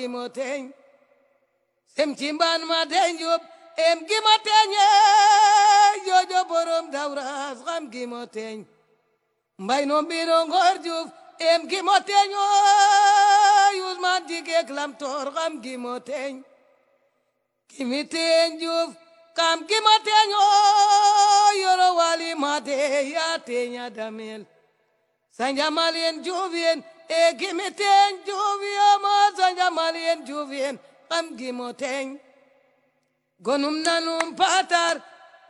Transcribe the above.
mo teñ sem cimban ma teñ yób em gi mo teñe jojo borom dawras xam gi mo teñ mbay no mbino ngor juuf em gi mo teñ o yusman jigek lam tor xam gi mo teñ kimi teñ juuf kam gi mo teñ o yoro wali ma de ya teña damel sanjamalien juufien e gimi teñ juufiyama sanjamalien juufien kam gimo teñ gonum nanum patar